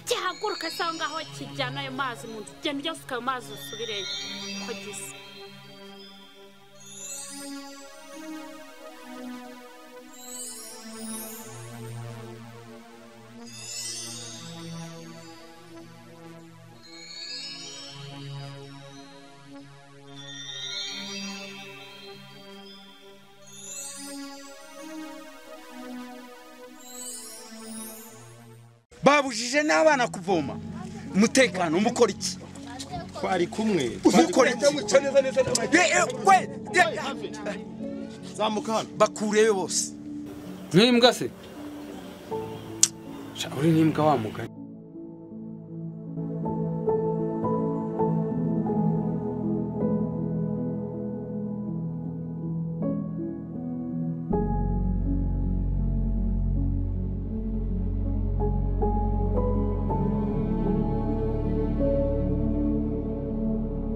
kiraguruka cyangwa aho kijyana ayo mazi mu nzu ugenda ugasuka ayo mazi usubireyo uko gisa babujije n'abana kuvoma umutekano mukora iki twari kumwe mukora iki Eh, eh, we, eh, zamuka hano bakureyo bose nk'imbwa se Sha, uri n'imbwa wa mugani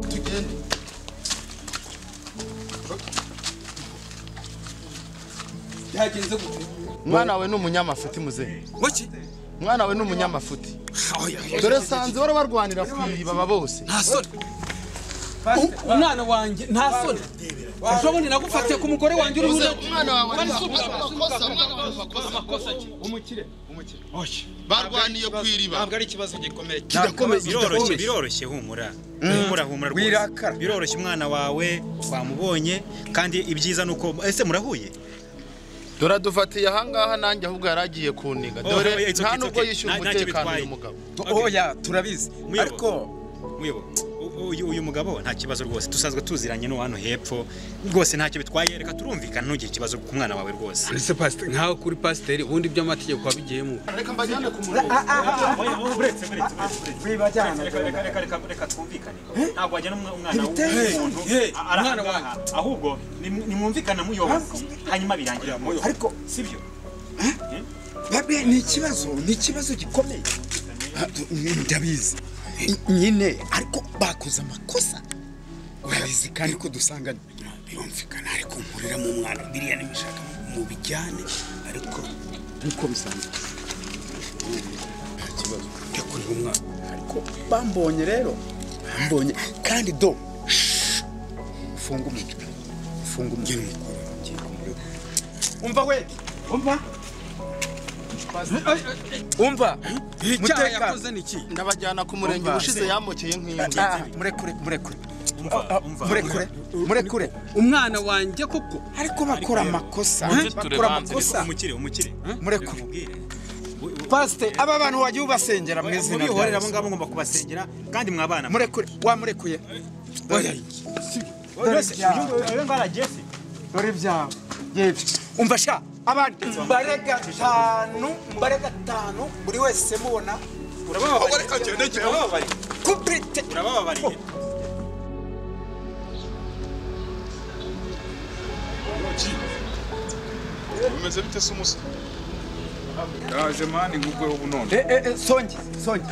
tugende byagenze gute mwana we ni umunyamafuti muzehe ngoki mwana we ni umunyamafuti dore sanze wari barwanira kwiba aba bose nta soni umwana wanjye nta soni ejo bundi nagufatiye ku mugore wanjye uri buryo umwana wawe amakosa ki umukire oke barwaniye ku iriba ntabwo ari ikibazo gikomeye kidakomeye biroroshye kidakomeye biroroshye humura humura humura wirakara. rwose biroroshye umwana wawe twamubonye kandi ibyiza ni uko ese murahuye dore adufatiye ahangaha nanjye ahubwo yari agiye kuniga Oh, oh, dore it's nta okay, nubwo it's okay. yishyura Nta- ntacyo umutekano bitwaye. uyu mugabo oya turabizi Muyoboro. ariko Muyoboro, u- uyu- uyu mugabo nta kibazo rwose dusanzwe tuziranye no hano hepfo rwose ntacyo bitwaye reka turumvikana ntugire ikibazo ku mwana wawe rwose ndetse pasiteri nkaho kuri pasiteri ubundi iby'amategeko wabigiyemo reka mbajyane ku murongo reka reka reka reka twumvikane ntabwo wajyana umwa- umwana w'umuntu hey, a- ari umwana ahangaha. ahubwo ni- nimwumvikana muyobora hanyuma birangira ariko sibyo babe ni ikibazo ni ikibazo gikomeye Ah, ndabizi nyine ariko bakoze amakosa urabizi kandi ko dusangana birumvikana ariko mpurira mu mwana biriya nibishaka mu bijyane ariko nk'uko bisanzwe nta kibazo ndakurira umwana ariko bambonye rero bambonye kandi do shh, ufunge umutwe ufunge umutwe mukuru ngiye kumureba umva we umva umva icyaha yakoze ni iki ndabajyana ku murenge Umva. ubushize yamukeye nk'imbwa Ah, murekure murekure Ah, murekure murekure umwana wanjye koko ariko bakora amakosa bakora amakosa umukire umukire murekure Mubwire. pasite aba bantu wagiye ubasengera mu izina rya mubihorera abo Yesu. ngabo ngomba kubasengera kandi mwabana murekure wamurekuye Oya, dore ibyawe dore ibyawe yepfo umva sha abandi mbare gatanu mbare gatanu buri wese mubona urabababariye kubrite urabababariye bimeze bite se umusore yaje mani nk'ubwo ubu none Eh, eh, eh, songi songi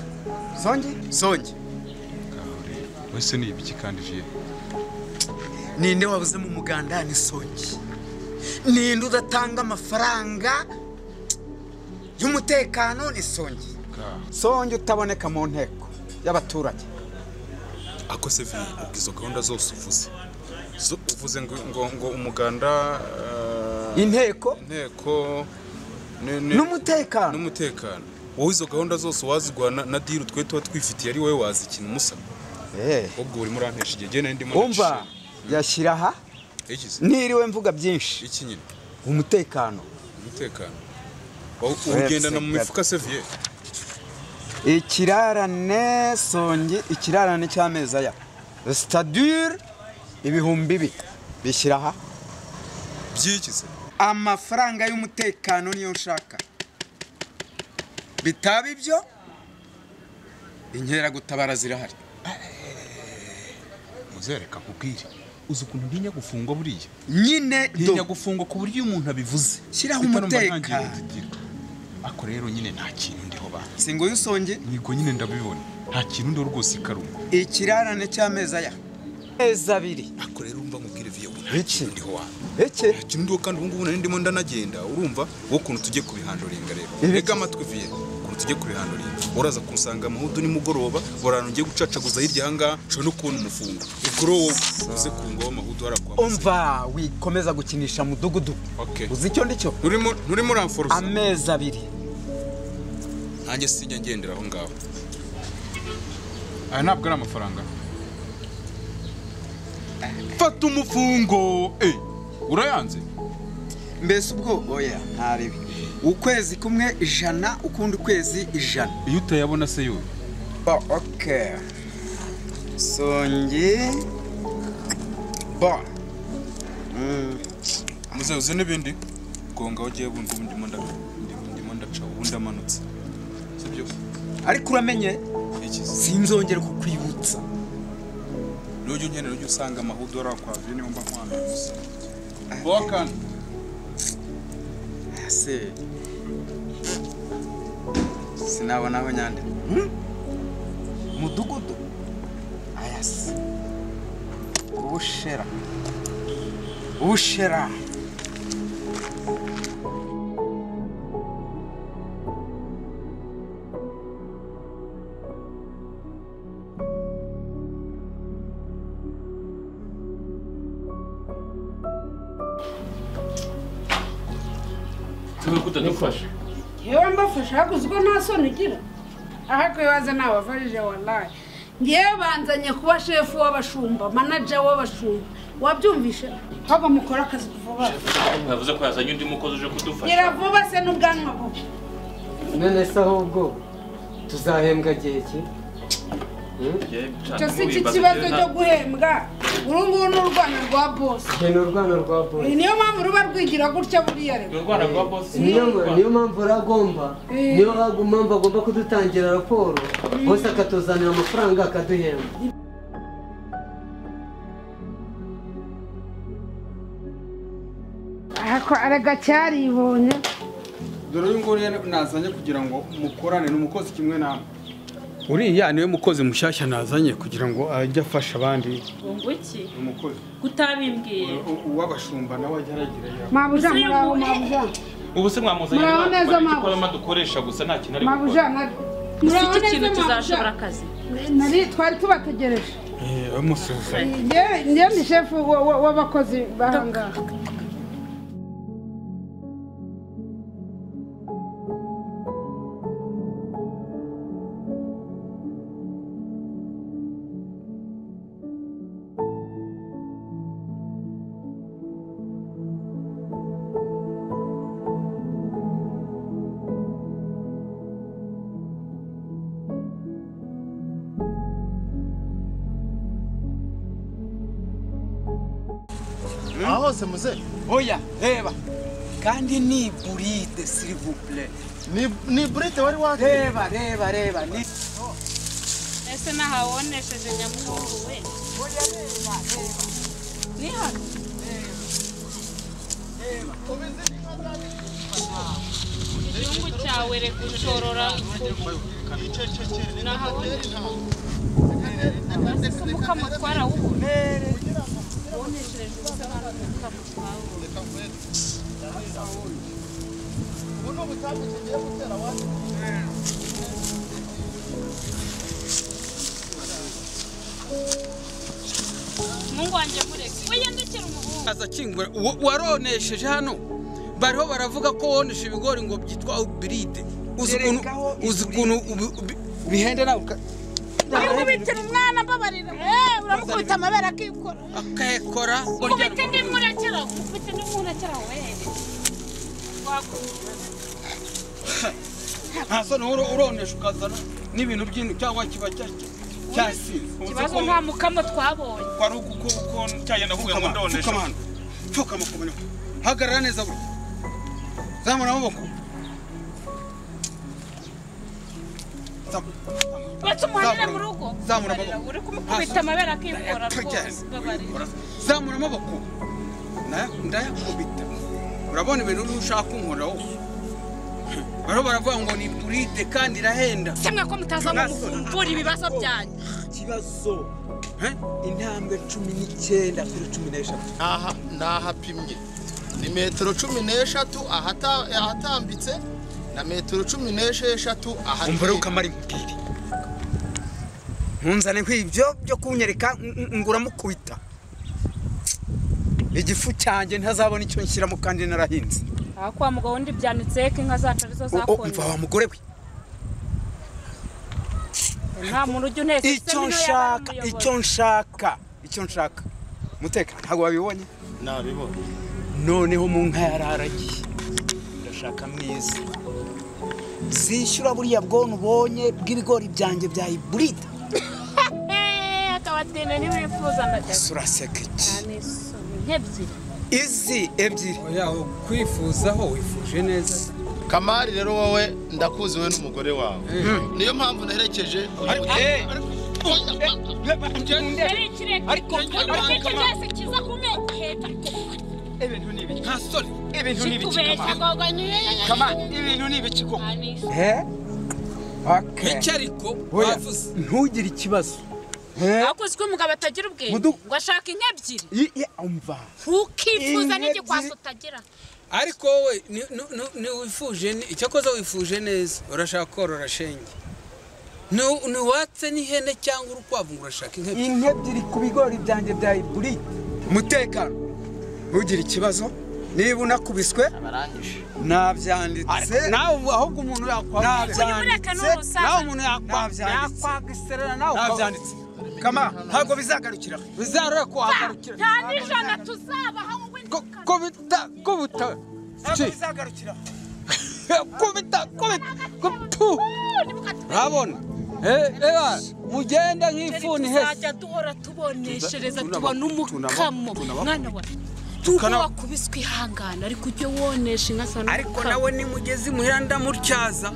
songi songi wese ni ibiki kandi viye ninde wabuze mu muganda ni songi ninde udatanga amafaranga y'umutekano ni songi songi utaboneka mu nteko y'abaturage ako se viye ubwizo gahunda zose uvuze Zo- uvuze ngo, ngo, ngo umuganda eh, inteko inteko ne- ne- n'umutekano n'umutekano wowe izo gahunda zose wazigwana na diru twe tuba twifitiye ari wowe wazikina umusa Eh, ubwo urimo urantesha igihe genda ndimo umva yashyira aha ikize niriwe mvuga byinshi iki nyine umutekano umutekano Wa- uwugendana mu mifuka se viye ikirarane songi ikirarane cy'amezi aya sitadure ibihumbi bibiri bishyira aha by'iki se amafaranga y'umutekano niyo nshaka bitaba ibyo inkeragutabara zirahari muzereka nkubwire uzi ukuntu ntinya gufungwa buriya nyine ntinya do- gufungwa ku buryo umuntu abivuze Shyiraho Mpita numva umutekano. ntangiriye gutitira. ako rero nyine nta kintu ndiho ba si ngo y'usonge nyigo nyine ndabibona nta kintu ndiho rwose ikaruma ikirarane cy'amezi aya mezi abiri ako rero umva nkubwire viye ubu nta Iki? kintu ndiho wa iki nta kintu ndiho kandi ubu ngubu nari ndimo ndanagenda urumva wowe ukuntu tugiye kubihanduringa rero Ibi- rega amatwi viye ukuntu tujye kubihanurira uraza kumusanga amahudu nimugoroba burano ugiye gucacaguza hirya ahangaha ushobora no kubona umufungo kuri wowe uze ku ngoma amahudu harakwamaze umva wikomeza gukinisha mudugudu Okay. uzi icyo ndicyo nturimo nturimo uramforoza amezi abiri nanjye sinjya ngendera aho ngaho aya ntabwo ari amafaranga fata umufungo eh urayanze mbese ubwo oya ntarebe ukwezi kumwe ijana ukundi kwezi ijana iyo utayabona se yowe Bo, ok. Songi. Bo. Mm. muze uze n'ibindi gonga aho ugiye bundi bundi mo ndaca ndimo ndaca ubundi amanutse sibyo Ariko uramenye iki sinzongera kukwibutsa. n'ujya unyene n'ujya usanga amahudu arakwavuye niyo mba nkwambaye gusa bokana Ese sinabona aho nyande. Mudugudu. Ayas. Ubushera. Ubushera. yewe mbafasha hakuze ubwo nta soni ugira ahakwiye waza nabavarije wallahi ngewe banzanye kuba shefu w'abashumba manaja w'abashumba wabyumvishe ahubwo mukore akazi vuba mwavuze ko yazanye undi mukozi uje kudufasha gira vuba se n'ubwanwa bubi none se ahubwo tuzahembwa gihe ki icyo si iki kibazo cyo guhembwa uru nguru ni urwana rwa bosi Jye ni urwano rwa bosi Eh, niyo mpamvu ruba rwigira gutya buriya rero urwana rwa bosi niyo niyo mpamvu uragomba Eh. niyo mpamvu mpamvu agomba kudutangira raporo bose akatuzanira amafaranga akaduhemba ariko arega cyaribonye dore uyu nguyu nazanye kugira ngo mukorane ni umukozi kimwe nawe uriya niwe mukozi mushyashya nazanye kugira ngo ajye afasha abandi ngo iki umukozi kutabimbwiye uw'abashumba nawe ajya aragira mabuja Ese muraho uyu- mabuja ubu se mwamuzanye Muraho urwana neza, rwa- mabuja. ko arimo dukoresha gusa nta kintu ari mabuja gukora na- ese muraho iki neza kintu tuzashobora mabuja akazi nari twari tubategereje amusuhuza Njye- njye ni shefu wa- wa- w'abakozi bahangaha aha hose muze Oya, reba. Kandi ni buride s'il vous plaît. ni ni burete wari waje Reba, reba, reba. Ni ese nahawonesheje nyamuhungu we ni hano igihugu cyawe reka ucorora umukamo twarawubona woneshereje ubusa hano umukamo twawubona umuhungu wanjye mureke wiyandikira umuhungu aza akingura uwo- waronesheje hano bariho baravuga ko wonesha ibigori ngo byitwa uburide uzi ukuntu uzi ukuntu ubi- ubi- bihenda nawe uka- Ukubitira umwana mbabarira Eh, uramukubita amabere akikora ukayakora kubita indimu urakira kubita indimu urakira we wakubita nta soni wowe uro- uronesha ukazana n'ibintu by'intu cyangwa kiba cya- cyasize ikibazo nta mukamo twabonye kwari uku ko ko cyagenda kuvuga ngo ndonesha pfukama hano pfukama ku manywa hagarara neza buri zamura amaboko Zam- batse umuhanire mu rugo Zamura amaboko. Mbabarira, uri kumukubita amabere akikora rwose mbabarira zamura amaboko Na- ndayakubita urabona ibintu uriho ushaka unkoraho bariho baravuga ngo ni buride kandi irahenda kimwe ko mutazamo muvumbura ibibazo byanyu ikibazo. Eh? Intambwe cumi n'icyenda kuri cumi n'eshatu. aha ni ahapimye ni metero cumi n'eshatu ahata- ahatambitse na metero cumi n'esheshatu aha umva rero ukamara imipira ntunzane nk'ibyo byo kunyereka nguramukubita igifu cyanjye ntazabona icyo nshyiramo kandi narahinze aha kwa mugabo wundi byanitse ko inka zacu arizo O- o, umva zakonje wa mugore we nta muntu ujya unese icyo nshaka icyo nshaka icyo nshaka umutekano ntabwo wabibonye nabibonye noneho mu nka yararagiye ndashaka mwiza zishyura buriya bwonko ubonye bw'ibigori byanjye bya iburide akabatinda ntibifuza ndajya suraseka iki nk'ebyiri izi ebyiri yaho kwifuzaho wifuje neza kamari rero wowe ndakuzi we n'umugore wawe niyo mpamvu naherekeje ariko ariko cyose kiza kumeketa ibintu ni ibiki ntasore ibintu ni ibiki kubeshya kamari gogo nyine kamari ibintu ni ibiki koko Eh? Okay. Iki ariko Oya, bavuze. ntugire ikibazo ariko uziko umugabo atagira ubwenge Mudu- ngo ashaka ink'ebyiri I- i- umva ukifuza Inka n'igikwasi ebyiri. utagira ariko wowe ni- ni- ni- ntiwifuje ni- icyakoze wifuje neza urashaka korora shenge Ni- ntiwatse n'ihene cyangwa urukwavu ngo urashaka inkebe inka ebyiri ku bigori byanjye bya iburide umutekano ntugire ikibazo niba unakubiswe nabyanditse nawe ubu ahubwo umuntu yakwambara nabyanditse nawe umuntu yakwambara Nabyanditse. yakwaga iserera nawe ukaba- nabyanditse kama ntabwo bizagarukira bizarore kuhagarukira nta n'ijana tuzabaha wowe Ko- ko bita- ko buta ntabwo Ki? bizagarukira ko bita ko bita ko tu urabona Eh, eba mugenda nk'ifuni hese tuzajya duhora tuboneshereza Tuna- tubona tunaba- umukamo tunaba- mwana wa Tukana- tuba wakubiswe ihangana ariko ujye wonesha inka sana ariko nawe nimugezi muhira ndamutyaza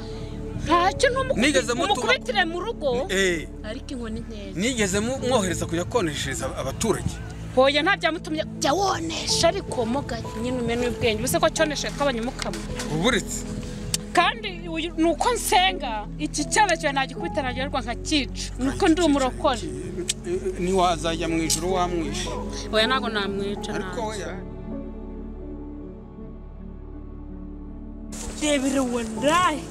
ntacyo Nigeze mutuma- numukubitire mu rugo eh ariko inkoni nkeya nigeze mu- mwohereza kujya koneshereza abaturage hoya nta byamutumye jya wonesha ariko moga nyine umene ubwenge ubuse ko cyonesha kabanye umukamo uburetse kandi uyu- ni uko nsenga iki cyaba cyawe nagikubita nagerwa nkakica ni uko ndi umurokore ntiwazajya mu ijoro wamwishe hoya ntabwo namwica ariko ntabwo we rebere wallahi